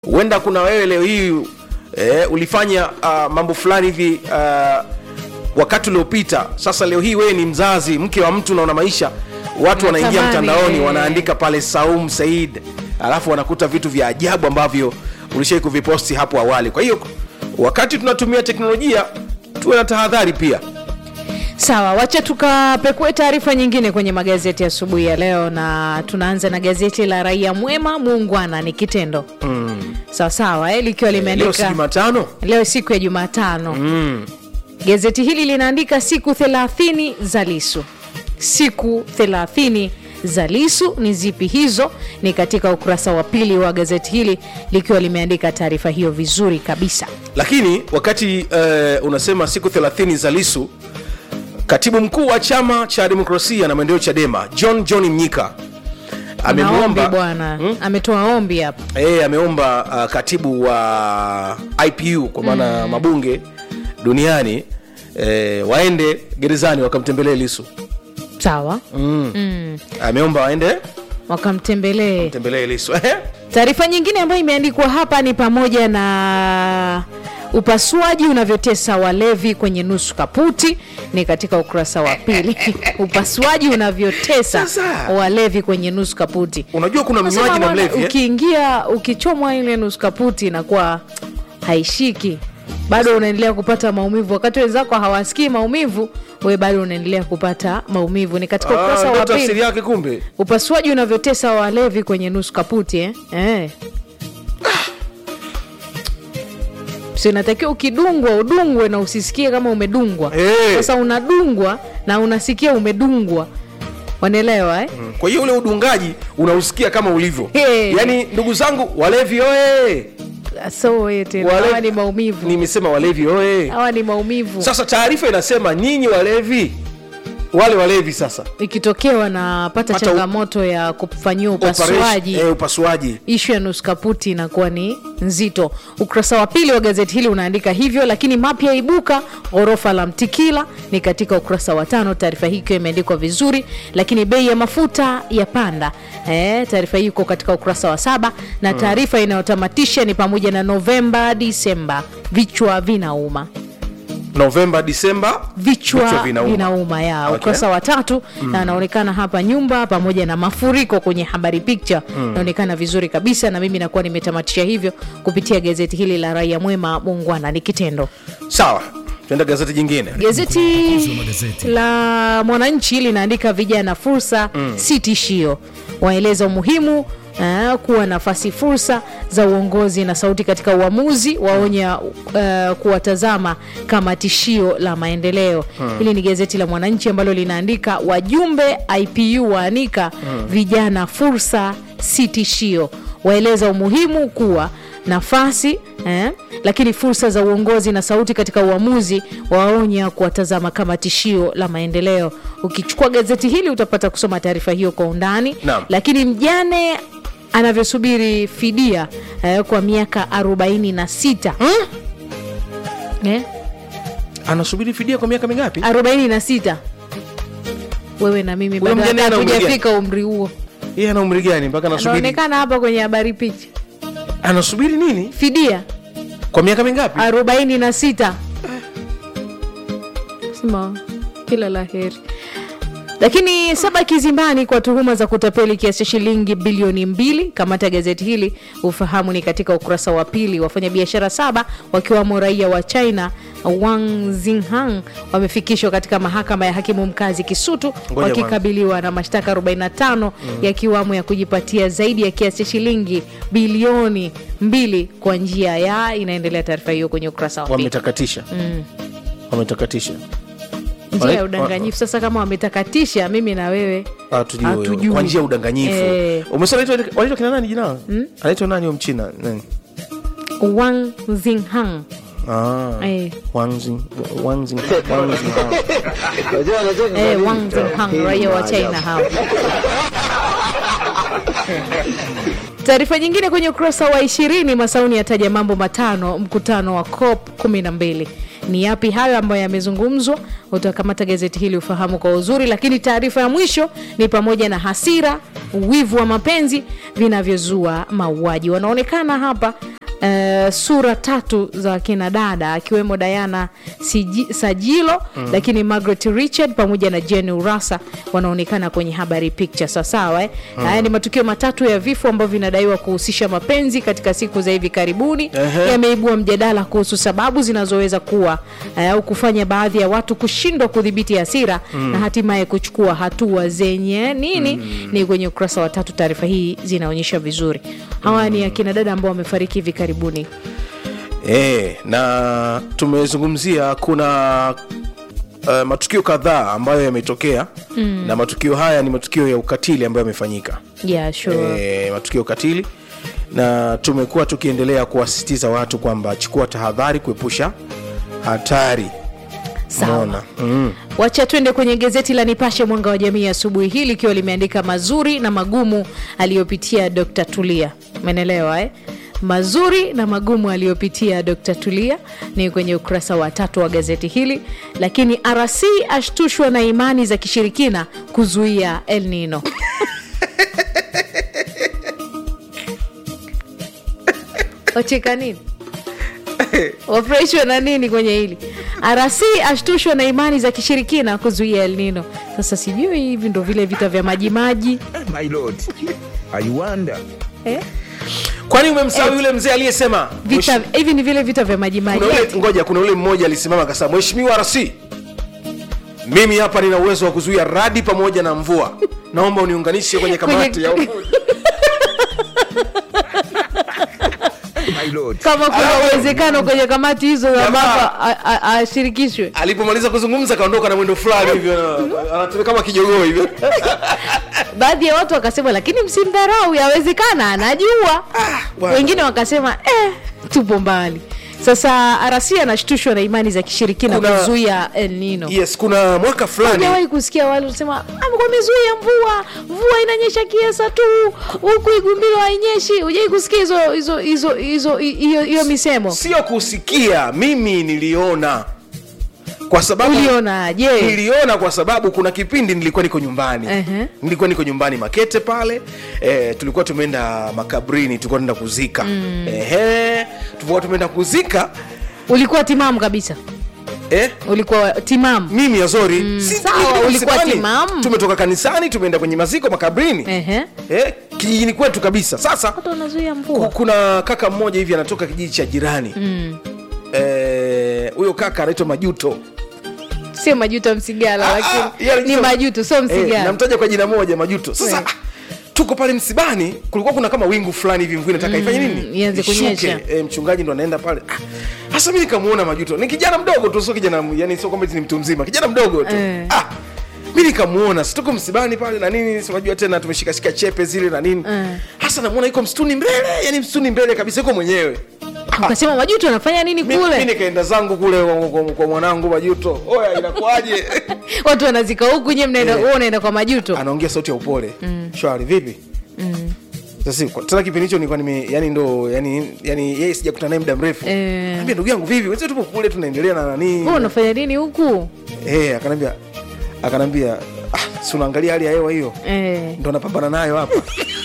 huenda kuna wewe leo hii eh, ulifanya uh, mambo fulani hivi uh, wakati uliopita sasa leo hii wewe ni mzazi mke wa mtu naona maisha watu wanaingia Natamani, mtandaoni eh. wanaandika pale saum said alafu wanakuta vitu vya ajabu ambavyo ulishai kuviposti hapo awali kwa hiyo wakati tunatumia teknolojia tuwe na tahadhari pia Sawa, wacha tukapekue taarifa nyingine kwenye magazeti asubuhi ya leo, na tunaanza na gazeti la Raia Mwema, muungwana ni kitendo mm. Sawa sawa, eh, likiwa leo si limeandika jumatano leo siku ya Jumatano mm. Gazeti hili linaandika siku 30 za Lisu. Siku 30 za Lisu ni zipi hizo? Ni katika ukurasa wa pili wa gazeti hili likiwa limeandika taarifa hiyo vizuri kabisa. lakini wakati uh, unasema siku 30 za lisu katibu mkuu wa chama cha demokrasia na maendeleo chadema john john mnyika Ana ombi amemwomba bwana, ametoa ombi hapa. e, ameomba uh, katibu wa ipu kwa maana mm. mabunge duniani e, waende gerezani wakamtembelee lisu Sawa, ameomba waende wakamtembelee. tembelee lisu Ehe. Taarifa nyingine ambayo imeandikwa hapa ni pamoja na upasuaji unavyotesa walevi kwenye nusu kaputi, ni katika ukurasa wa pili. upasuaji unavyotesa Sasa. walevi kwenye nusu kaputi. unajua kuna Nasema mnywaji na bwana, mlevi eh? ukiingia ukichomwa ile nusu kaputi inakuwa haishiki, bado unaendelea kupata maumivu, wakati wenzako hawasikii maumivu, we bado unaendelea kupata maumivu. Ni katika Ah, ukurasa ndio wa tafsiri pili yake kumbe upasuaji unavyotesa walevi kwenye nusu kaputi eh? Eh. si unatakiwa ukidungwa udungwe na usisikie kama umedungwa Eh. sasa unadungwa na unasikia umedungwa wanaelewa eh? kwa hiyo ule udungaji unausikia kama ulivyo Hey. yaani ndugu zangu walevi oye so eh, tena Wale- hawa ni maumivu nimesema walevi oye hawa ni maumivu sasa taarifa inasema nyinyi walevi wale walevi sasa ikitokea wanapata Pata u- changamoto ya kufanyiwa Operation- upasuaji eh, upasuaji ishu ya nusu kaputi inakuwa ni nzito. Ukurasa wa pili wa gazeti hili unaandika hivyo, lakini mapya ibuka ghorofa la Mtikila ni katika ukurasa wa tano. Taarifa hii ikiwa imeandikwa vizuri, lakini bei ya mafuta ya panda eh, taarifa hii iko katika ukurasa wa saba na taarifa inayotamatisha ni pamoja na Novemba Disemba, vichwa vinauma novemba disemba vichwa Vichwa vinauma, vinauma. ya Okay. ukurasa wa tatu na anaonekana hapa nyumba pamoja na mafuriko kwenye habari picha inaonekana vizuri kabisa na mimi nakuwa nimetamatisha hivyo kupitia gazeti hili la raia mwema muungwana ni kitendo sawa tuenda gazeti jingine gazeti la mwananchi linaandika vijana fursa si tishio waeleza umuhimu Uh, kuwa nafasi fursa za uongozi na sauti katika uamuzi waonya uh, kuwatazama kama tishio la maendeleo hili ni gazeti la mwananchi ambalo linaandika wajumbe ipu waanika vijana fursa si tishio waeleza umuhimu kuwa nafasi eh, lakini fursa za uongozi na sauti katika uamuzi waonya kuwatazama kama tishio la maendeleo ukichukua gazeti hili utapata kusoma taarifa hiyo kwa undani Naam. lakini mjane anavyosubiri fidia eh, kwa miaka 46 eh, anasubiri fidia kwa miaka mingapi 46 wewe na mimi Huyo bado mjane ana umri hatujafika umri huo yeye ana umri gani mpaka anasubiri anaonekana hapa kwenye habari picha anasubiri nini fidia kwa miaka mingapi arobaini na sita sema kila la heri lakini saba kizimbani kwa tuhuma za kutapeli kiasi cha shilingi bilioni mbili kamata gazeti hili ufahamu ni katika ukurasa wa pili wafanyabiashara saba wakiwamo raia wa china wang zinghang wamefikishwa katika mahakama ya hakimu mkazi kisutu Ngoja wakikabiliwa na mashtaka 45 yakiwamo ya kujipatia zaidi ya kiasi cha shilingi bilioni mbili kwa njia ya inaendelea taarifa hiyo kwenye ukurasa wa pili wametakatisha wametakatisha njia ya Wale- udanganyifu sasa kama wametakatisha mimi na wewe Hatujui. Hatujui. kwa njia ya udanganyifu Eh. umesema anaitwa- wanaitwa kina nani jina anaitwa nani huyo mchina nani wang zinghang ah eh, Wangzi- Wangzi- Wangzi- eh, wang zinghang raia wa china hao taarifa nyingine kwenye ukurasa wa ishirini masauni yataja mambo matano mkutano wa cop 12 ni yapi hayo ambayo yamezungumzwa utakamata gazeti hili ufahamu kwa uzuri lakini taarifa ya mwisho ni pamoja na hasira wivu wa mapenzi vinavyozua mauaji wanaonekana hapa Uh, sura tatu za kina dada akiwemo Diana Siji, Sajilo mm. lakini Margaret Richard pamoja na Jane Urasa wanaonekana kwenye habari picha sawasawa eh? mm. Haya ni matukio matatu ya vifo ambavyo vinadaiwa kuhusisha mapenzi katika siku za hivi karibuni Ehe. yameibua mjadala kuhusu sababu zinazoweza kuwa eh, au kufanya baadhi ya watu kushindwa kudhibiti hasira mm. na hatimaye kuchukua hatua zenye nini mm. ni kwenye ukurasa wa tatu taarifa hii zinaonyesha vizuri hawa ni akina dada ambao wamefariki hivi karibuni e, na tumezungumzia kuna uh, matukio kadhaa ambayo yametokea mm. na matukio haya ni matukio ya ukatili ambayo yamefanyika yeah, sure. e, matukio ya ukatili na tumekuwa tukiendelea kuwasisitiza watu kwamba chukua tahadhari kuepusha hatari Sawa. Umeona? mm. wacha twende kwenye gazeti la nipashe mwanga wa jamii asubuhi hii likiwa limeandika mazuri na magumu aliyopitia dr tulia umenelewa eh? mazuri na magumu aliyopitia dr tulia ni kwenye ukurasa wa tatu wa gazeti hili lakini rc ashtushwa na imani za kishirikina kuzuia el nino wacheka nini wafurahishwa na nini kwenye hili rc ashtushwa na imani za kishirikina kuzuia el nino sasa sijui hivi ndo vile vita vya majimaji My lord, I wonder. eh? kwani umemsahau yule mzee aliyesema vita hivi ni vile vita vya majimaji kuna ule, ngoja kuna ule mmoja alisimama akasema mheshimiwa rc mimi hapa nina uwezo wa kuzuia radi pamoja na mvua naomba uniunganishe kwenye kamati Kwenye- ya umoja My lord. kama kuna Alafu- uwezekano kwenye kamati hizo Jamaa- ambapo a- a- ashirikishwe alipomaliza kuzungumza kaondoka na mwendo fulani hivyo na- anatembea kama kijogoo hivyo baadhi ya watu wakasema lakini msimdharau yawezekana anajua bwana. wengine wakasema eh, tupo mbali sasa rc anashtushwa na imani za kishirikina Kuna- kuzuia el nino yes kuna mwaka fulani hujawahi kusikia wale wanasema amekuwa amezuia mvua mvua inanyesha kiasa tu huku igumbilo hainyeshi hujawai kusikia hizo hizo hizo hizo hiyo hiyo misemo sio kusikia mimi niliona kwa sababu uliona je niliona kwa sababu kuna kipindi nilikuwa niko nyumbani Ehe. nilikuwa niko nyumbani makete pale e, tulikuwa tumeenda makabrini tulikuwa tunaenda kuzika mm. Ehe, tulikuwa tumeenda kuzika ulikuwa timamu kabisa eh, ulikuwa timamu mimi azori mm, sawa, ulikuwa timamu. tumetoka kanisani tumeenda kwenye maziko makabrini Ehe. eh, kijijini kwetu kabisa sasa watu wanazuia ku- mvua kuna kaka mmoja hivi anatoka kijiji cha jirani Mm. Eh, huyo kaka anaitwa majuto sio majuto msigala Ah, lakini ah, yeye ni anaitwa- majuto sio Eh, msigala namtaja kwa jina moja majuto sasa Eh. ah, tuko pale msibani kulikuwa kuna kama wingu fulani hivi mvua inataka ifanye nini ianze Ishuke. kunyesha. eh, mchungaji ndo anaenda pale Ah, hasa mi nikamuona majuto ni kijana mdogo tu sio kijana yani sio kwamba eti ni mtu mzima kijana mdogo tu Eh. ah, mi nikamuona situko msibani pale na nini si unajua tena tumeshikashika chepe zile na nini Eh. hasa namuona iko msituni mbele yani msituni mbele kabisa iko mwenyewe ukasema majuto anafanya nini Mi- mi kule nikaenda zangu kule kwa, kwa, kwa mwanangu majuto oya inakuaje watu wanazika huku nye mnaenda Eh. wewe unaenda kwa majuto anaongea sauti ya upole mm. shwari vipi sasa kwa- tena kipindi hicho nilikuwa nime yani ndo yani yani yeye sijakutana naye muda mrefu Eh. Niambia ndugu yangu vipi wenzetu tupo kule tunaendelea na nani wewe unafanya nini huku eh akanambia akanambia ah si unaangalia hali ya hewa hiyo eh. ndo napambana nayo hapa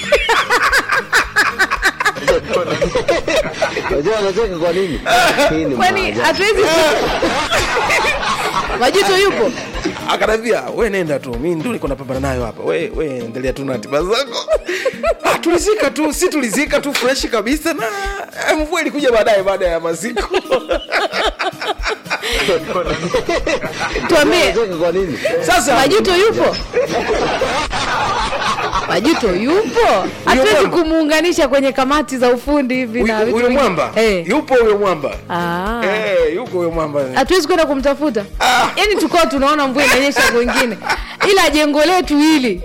Unajua anacheka kwa nini? Hii ni kwani maajabu. hatuwezi majuto yupo akanambia we nenda tu mi ndo niko napambana nayo hapa we we endelea tu na ratiba zako ah, tulizika tu si tulizika tu fresh kabisa na eh, mvua ilikuja baadaye baada ya maziko tuambie Anacheka kwa nini? sasa majuto yupo majuto yupo hatuwezi mwamba. kumuunganisha kwenye kamati za ufundi hivi na huyu vitu huyu vingine. mwamba Eh. yupo huyo mwamba Ah. Eh, yuko huyo mwamba hatuwezi kwenda kumtafuta Ah. yaani tukao tunaona mvua inanyesha kwengine ila jengo letu hili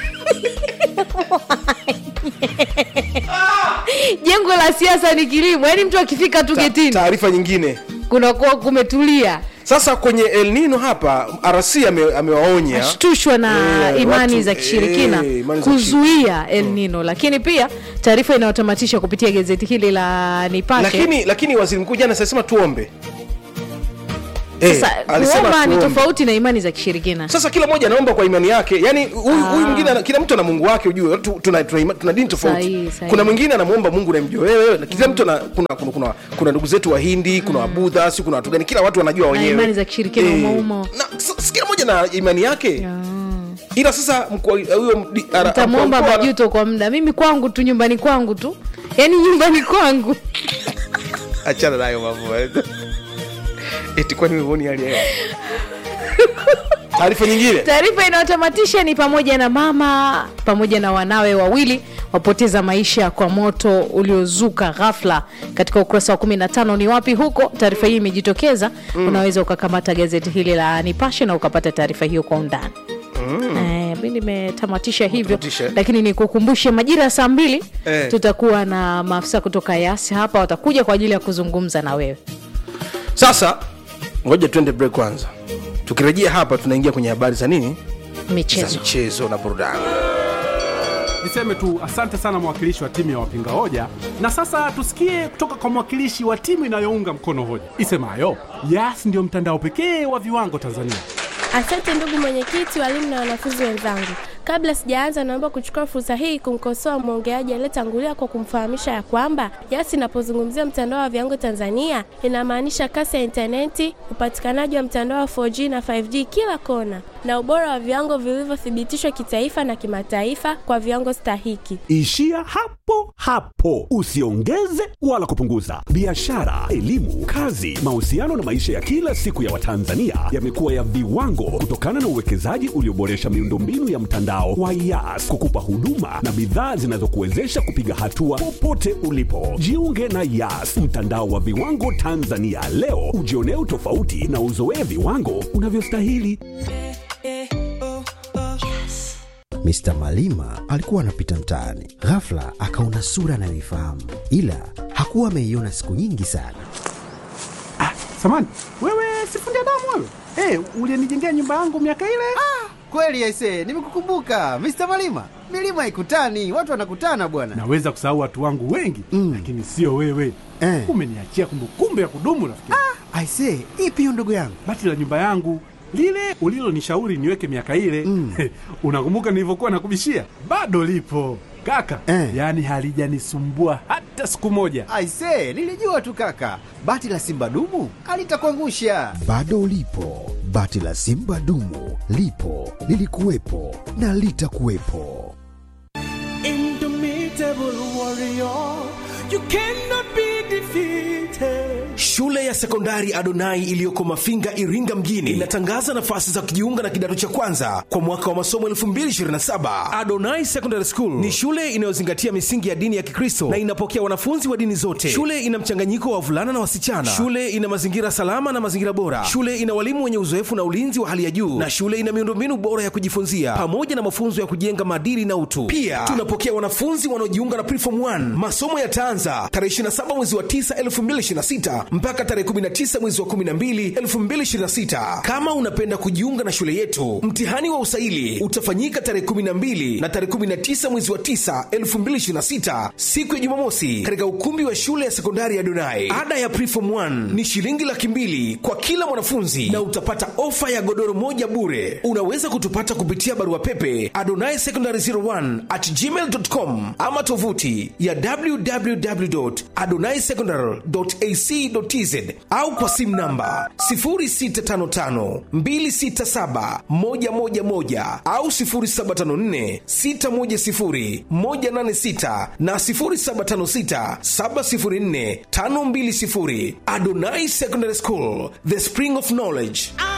jengo la siasa ni kilimo yaani mtu akifika tu Ta- getini taarifa nyingine kunakuwa kumetulia sasa kwenye el nino hapa rc ame- amewaonya ashtushwa na Eh, imani watu- za kishirikina eh, imani za kuzuia el nino lakini pia taarifa inayotamatisha kupitia gazeti hili la nipashe lakini lakini waziri mkuu jana sasema tuombe Eh, sasa alisema kuomba ni tuombe. tofauti na imani za kishirikina sasa kila mmoja anaomba kwa imani yake yani huyu huyu mwingine ana- kila mtu ana mungu wake ujue Tu- tuna, tuna, ima- tuna dini tofauti Sahihi, sahihi. kuna mwingine anamwomba mungu namjua wewe na kila mtu ana, kuna, kuna, kuna, kuna ndugu zetu wahindi kuna wabudha si kuna watu gani kila watu wanajua wenyewe imani za kishirikina umo umo. na s- s- kila mmoja na imani yake ila sasa mkwa- huyo mdi- ara- utamwomba mkwa- mkwa- majuto kwa muda mimi kwangu tu nyumbani kwangu tu yaani nyumbani kwangu achana nayo mambo eti kwani huoni hali ya hewa taarifa nyingine taarifa inayotamatisha ni pamoja na mama pamoja na wanawe wawili wapoteza maisha kwa moto uliozuka ghafla katika ukurasa wa 15 ni wapi huko taarifa hii imejitokeza mm. unaweza ukakamata gazeti hili la nipashe na ukapata taarifa hiyo kwa undani Eh, mi nimetamatisha hivyo Tamatisha. lakini nikukumbushe majira ya saa mbili Eh. tutakuwa na maafisa kutoka yasi hapa watakuja kwa ajili ya kuzungumza na wewe sasa ngoja tuende break kwanza tukirejea hapa tunaingia kwenye habari za nini za michezo michezo na burudani Niseme tu asante sana mwakilishi wa timu ya wapinga hoja, na sasa tusikie kutoka kwa mwakilishi wa timu inayounga mkono hoja isemayo Yas ndio mtandao pekee wa viwango Tanzania. Asante ndugu mwenyekiti, walimu na wanafunzi wenzangu. Kabla sijaanza, naomba kuchukua fursa hii kumkosoa mwongeaji aliyetangulia kwa kumfahamisha ya kwamba Yas inapozungumzia mtandao wa viwango Tanzania inamaanisha kasi ya intaneti, upatikanaji wa mtandao wa 4G na 5G kila kona, na ubora wa viwango vilivyothibitishwa kitaifa na kimataifa kwa viwango stahiki. Ishia hapo hapo, usiongeze wala kupunguza. Biashara, elimu, kazi, mahusiano na maisha ya kila siku ya Watanzania yamekuwa ya viwango kutokana na uwekezaji ulioboresha miundombinu ya mtandao wa Yas kukupa huduma na bidhaa zinazokuwezesha kupiga hatua popote ulipo. Jiunge na Yas, mtandao wa viwango Tanzania leo, ujionee utofauti na uzoee viwango unavyostahili. Mr. Malima alikuwa anapita mtaani, ghafla akaona sura anayoifahamu, ila hakuwa ameiona siku nyingi sana. Samani wewe, sifundi damu wewe, hey, ulienijengea nyumba yangu miaka ile. Kweli aise, nimekukumbuka Mr. Malima. Milima ikutani, watu wanakutana bwana. Naweza kusahau watu wangu wengi Mm. lakini sio wewe Eh. umeniachia kumbukumbu ya kudumu rafiki. Aise, ipi hiyo ndugu yangu? Bati la nyumba yangu lile ulilonishauri niweke miaka ile Mm. unakumbuka nilivyokuwa nakubishia? Bado lipo kaka Eh. yaani halijanisumbua hata siku moja. Aise, nilijua tu kaka, bati la simba dumu alitakuangusha. Bado ulipo, bati la simba dumu lipo, lilikuwepo na litakuwepo. shule ya sekondari adonai iliyoko mafinga iringa mjini inatangaza nafasi za kujiunga na kidato cha kwanza kwa mwaka wa masomo 227 adonai secondary school ni shule inayozingatia misingi ya dini ya kikristo na inapokea wanafunzi wa dini zote shule ina mchanganyiko wa wavulana na wasichana shule ina mazingira salama na mazingira bora shule ina walimu wenye uzoefu na ulinzi wa hali ya juu na shule ina miundombinu bora ya kujifunzia pamoja na mafunzo ya kujenga maadili na utu pia tunapokea wanafunzi wanaojiunga na preform 1 masomo yataanza tarehe 27 mwezi wa 9 2026 mpaka tarehe 19 mwezi wa 12 2026 kama unapenda kujiunga na shule yetu mtihani wa usaili utafanyika tarehe 12 na tarehe 19 mwezi wa 9 2026 siku ya jumamosi katika ukumbi wa shule ya sekondari ya donai ada ya preform 1 ni shilingi laki mbili kwa kila mwanafunzi na utapata ofa ya godoro moja bure unaweza kutupata kupitia barua pepe adonai secondary 01 at gmail.com ama tovuti ya www.adonaisecondary.ac.tz au kwa simu namba 0655267111 au 0754610186 na 0756704520 Adonai Secondary School, the spring of knowledge.